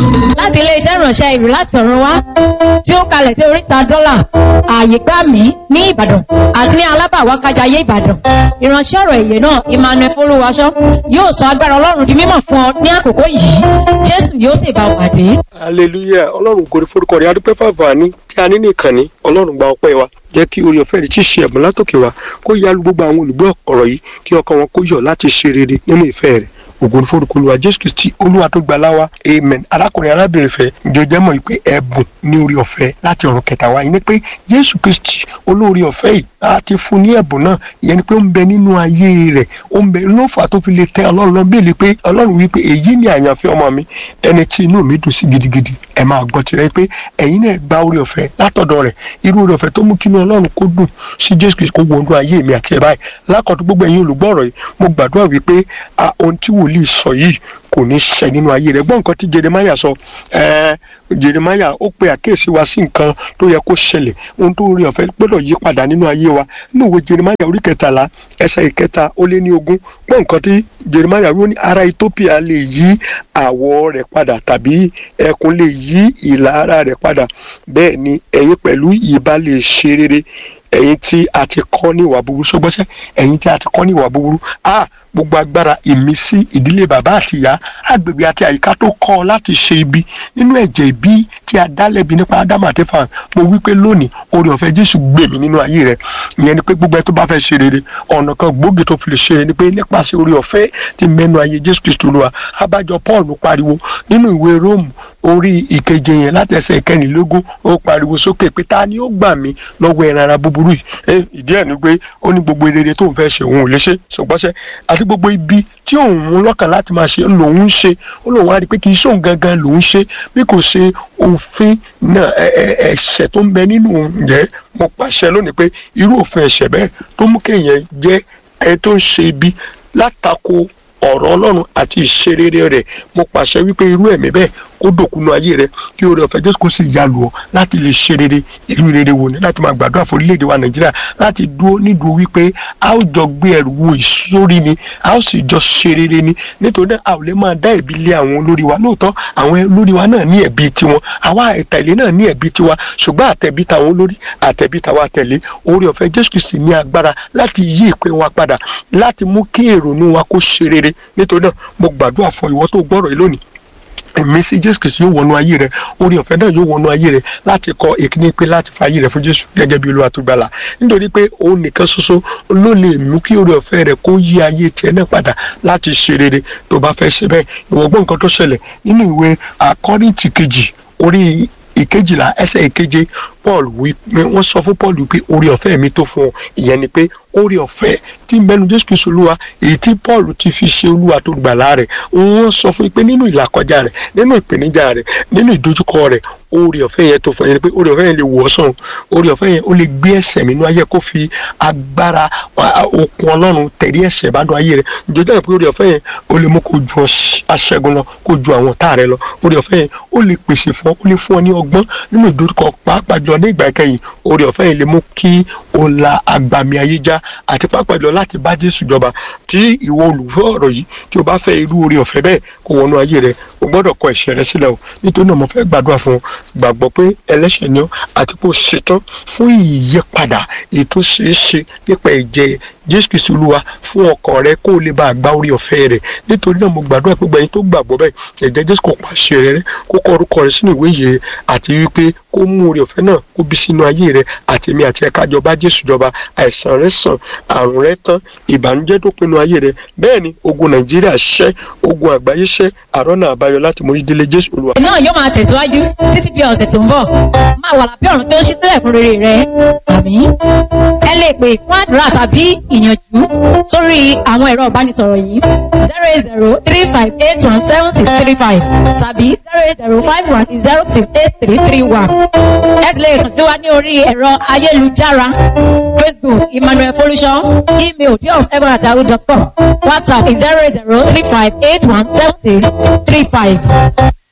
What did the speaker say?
láti iléeṣẹ́ ìránṣẹ́ ìlú láti ọ̀run wá tí ó kalẹ̀ sí oríta dọ́là ààyè gbà mí ní ìbàdàn àti ní alábàwákájayé ìbàdàn ìránṣẹ́ ọ̀rọ̀ èyè náà emmanuel folúwaṣọ yóò sọ agbára ọlọ́run di mímọ̀ fún ọ ní àkókò yìí jésù yóò sì bá ọ pàdé. hallelujah ọlọ́run kò ní forúkọ rẹ̀ adúpẹ́ fàfàní tí a ní nìkan ní ọlọ́run gba ọpẹ́ wa jẹ́ kí orí ọ̀fẹ́ rẹ̀ tí ṣe ẹ̀bùn látòkè wa kó yalu gbogbo àwọn olùgbọ́ ọ̀rọ̀ yìí kí ọkàn wọn kó yọ̀ láti ṣe rere nínú ìfẹ́ rẹ̀ ògo ní forúkọ olúwa jésù kristi olúwa tó gba láwa amen arákùnrin arábìnrin fẹ́ jẹjẹ mọ̀ pé ẹ̀bùn ní orí ọ̀fẹ́ láti ọ̀run kẹta wa yìí ni pé jésù kristi olórí ọ̀fẹ́ yìí láti fún ní ẹ̀bùn náà ìyẹn ni pé ó ń bẹ nínú ayé rẹ̀ ó ń bẹ ló fà tó fi lè tẹ ọlọ́run lọ bíi pé ọlọ́run wí pé èyí ni àyànfẹ́ ọmọ mi ẹni tí inú mi dùn sí gidigidi ẹ máa gbọ́ tirẹ̀ pé ẹ̀yin náà gba orí ọ̀fẹ́ látọ̀dọ̀ rẹ̀ irú orí ọ̀fẹ́ tó mú kí inú ọlọ́run kó dùn sí jésù kristi kó wọnú ayé mi àti ẹ̀ báyìí lákọ̀tún gbogbo ẹ̀yin olùgbọ́ ọ̀rọ̀ yìí mo gbàdúrà wípé ohun tí wòlíì sọ yìí kò ní ṣẹ nínú ayé rẹ gbọ́ nǹkan tí jeremaya sọ ẹ̀ẹ́ jeremaya ó pe àkíyèsí wa sí nǹkan tó yẹ kó ṣẹlẹ̀ ohun tó rí ọ̀fẹ́ gbọ́dọ̀ yí padà nínú ayé wa nínú ìwé jeremaya orí kẹtàlá ẹsẹ̀ ìkẹta ó lé ní ogún gbọ́ nǹkan tí jeremaya wí ó ní ara ethiopia lè yí àwọ̀ rẹ̀ padà tàbí ẹkùn lè yí ìlà ara rẹ̀ padà bẹ́ẹ̀ ni ẹ̀yin pẹ̀lú ìbá lè ṣe rere ẹ̀yin tí a ti kọ́ ní ìwà búburú ṣọgbọ́sẹ́ ẹ̀yin tí a ti kọ́ ní ìwà búburú a gbogbo agbára ìmísí ìdílé bàbá àti ìyá agbègbè àti àyíká tó kọ́ ọ láti ṣe ibi nínú ẹ̀jẹ̀ ìbí tí a dá lẹ́bi nípa ádámù àti fàn mo wí pé lónìí oore ọ̀fẹ́ jésù gbè mí nínú ayé rẹ ìyẹn ni pé gbogbo ẹ tó bá fẹ́ ṣe rere ọ̀nà kan gbòógì tó fi lè ṣe rere ni pé nípasẹ̀ oore ọ̀fẹ́ ti mẹ́nu ayé jésù kristu olúwa abájọ paul pariwo nínú ìwé róòmù orí ìkeje yẹn láti ẹsẹ̀ ìkẹrìnlélógún ó pariwo sókè pé ta ni ó gbà mí lọ́wọ́ ẹran ara búburú yìí ìdí ẹ̀ ni pé ó ní gbogbo rere tó ń fẹ́ ṣe òun ò lè ṣe ṣùgbọ́n àti gbogbo ibi tí òun mú lọ́kàn láti máa ṣe lòun ń ṣe ó lòun á rí i pé kì í ṣóun gangan lòun ṣe bí kò ṣe òfin náà ẹ̀ṣẹ̀ tó ń bẹ nínú òun jẹ́ mo pàṣẹ lónìí pé irú òfin ẹ̀ṣẹ̀ bẹ́ẹ̀ tó mú kéèyàn jẹ́ ẹni tó ń ṣe ibi látakò ọ̀rọ̀ ọlọ́run àti ìṣerere rẹ̀ mo pàṣẹ wípé irú ẹ̀mí bẹ́ẹ̀ kó dòkúnú ayé rẹ kí oore ọ̀fẹ́ jésù kó sì yalù ọ́ láti lè ṣe rere ìlú rere wò ní láti máa gbàdúrà fún orílẹ̀-èdè wa nàìjíríà láti dúró nídùú wípé a ó jọ gbé ẹrù wo ìsórí ni a ó sì jọ ṣe rere ni nítorí náà a ò lè máa dá ẹ̀bi lé àwọn olórí wa lóòótọ́ àwọn olórí wa náà ní ẹ̀bi tiwọn àwa àtẹ̀lé náà ní ẹ̀bi tiwa ṣùgbọ́n àtẹ̀bí tàwọn olórí àtẹ̀bí tàwọn àtẹ̀lé oore ọ̀fẹ́ jésù kristi ní agbára láti yí ìpè wa padà láti mú kí èrònú wa kó ṣe rere nítorí náà mo gbàdúrà fún ìwọ tó gbọ́rọ̀ yìí lónìí ẹ̀mí sí jésù kìí yóò wọnú ayé rẹ orí ọ̀fẹ́ náà yóò wọnú ayé rẹ láti kọ ìkíní pé láti fa ayé rẹ fún jésù gẹ́gẹ́ bí olúwa tó gbàlà nítorí pé òun nìkan ṣoṣo ló lè mú kí orí ọ̀fẹ́ rẹ kó yí ayé tiẹ̀ náà padà láti ṣe rere tó bá fẹ́ ṣe bẹ́ẹ̀ ìwọ̀gbọ́n nǹkan tó ṣẹlẹ̀ nínú ìwé àkọ́rìntì kejì orí ìkejìlá ẹsẹ̀ ìkeje paul wí pé wọ́n sọ fún paul wípé orí ọ̀fẹ́ mi tó fún ọ ìyẹn ni pé orí ọ̀fẹ́ tí mẹ́nu jésù kristu olúwa èyí tí paul ti fi ṣe olúwa tó gbàlà rẹ̀ wọ́n sọ fún pé nínú ìlàkọjá rẹ̀ nínú ìpèníjà rẹ̀ nínú ìdojúkọ rẹ̀ orí ọ̀fẹ́ yẹn tó fún yẹn ni pé orí ọ̀fẹ́ yẹn lè wọ̀ ọ́ sàn orí ọ̀fẹ́ yẹn ó lè gbé ẹ̀ṣẹ̀ mi nínú ayé kó fi agbára okun ọlọ́run tẹ̀lé ẹ̀ṣẹ̀ bá dùn ayé rẹ̀ ìjọba pé orí ọ̀fẹ́ yẹn ó lè mú kó ju aṣẹ́gun lọ kó ju àwọn ọ̀tá rẹ̀ lọ orí ọ̀fẹ́ yẹn ó lè pèsè fún ọ ó lè fún ọ ní ọgbọ́n nínú ìdojúkọ pàápàá jọ ní ìgbà ìkẹyìn orí ọ̀fẹ́ yẹn lè mú kí o la agbami ayé já àti pàápàá jọ láti bá jésù jọba tí ìwọ olùfẹ́ ọ̀rọ̀ yìí tí o bá fẹ́ irú orí ọ̀fẹ́ bẹ́ẹ̀ kó wọnú ayé rẹ o gbọ́dọ̀ kọ ẹ̀ṣẹ̀ rẹ sílẹ̀ o nítorí náà mo fẹ́ gbàdúrà fún ọ gbàgbọ́ pé ẹlẹ́ṣẹ̀ ni ọ àti pé o ṣetán fún ìyípadà ètò ṣeéṣe nípa ẹ̀jẹ̀ jésù kristu olúwa fún ọkàn rẹ kó o lè bá àgbá orí ọ̀fẹ́ rẹ nítorí náà mo gbàdúrà pé gbẹ̀yìn tó gbàgbọ́ bẹ́ẹ̀ ẹ̀jẹ̀ jésù kò pàṣẹ rẹ kó kọ orúkọ rẹ sínú ìwé yìí àti wípé kó mú orí ọ̀fẹ́ náà kó bí sínú ayé rẹ àti èmi àti ẹ̀ka jọba jésù jọba àìsàn rẹ sàn àrùn rẹ tán ìbànújẹ́ tó pinnu ayé rẹ bẹ́ẹ̀ ni ogun nàìjíríà ṣẹ́ ogun àgbáyé ṣẹ́ àrọ́nà àbáyọ láti mórí délé jésù olúwa. náà yóò máa tẹ̀síwájú títí di ọ̀sẹ̀ tó ń bọ̀ máa wà lábẹ́ ọ̀run tó ń ṣí sílẹ̀ fún rere rẹ àmì. ẹ lè pè fún àdúrà tàbí ìyànjú sórí àwọn ẹ̀rọ ìbánisọ̀rọ̀ yìí zero eight zero three five eight one seven six three five tàbí zero eight zero five one zero six eight three three one. ẹ lè kàn sí wa ní orí ẹ̀rọ ayélujára facebook emmanuel folúṣọ email diof.egbonatahu.com whatsapp zero eight zero three five eight one seven six three five.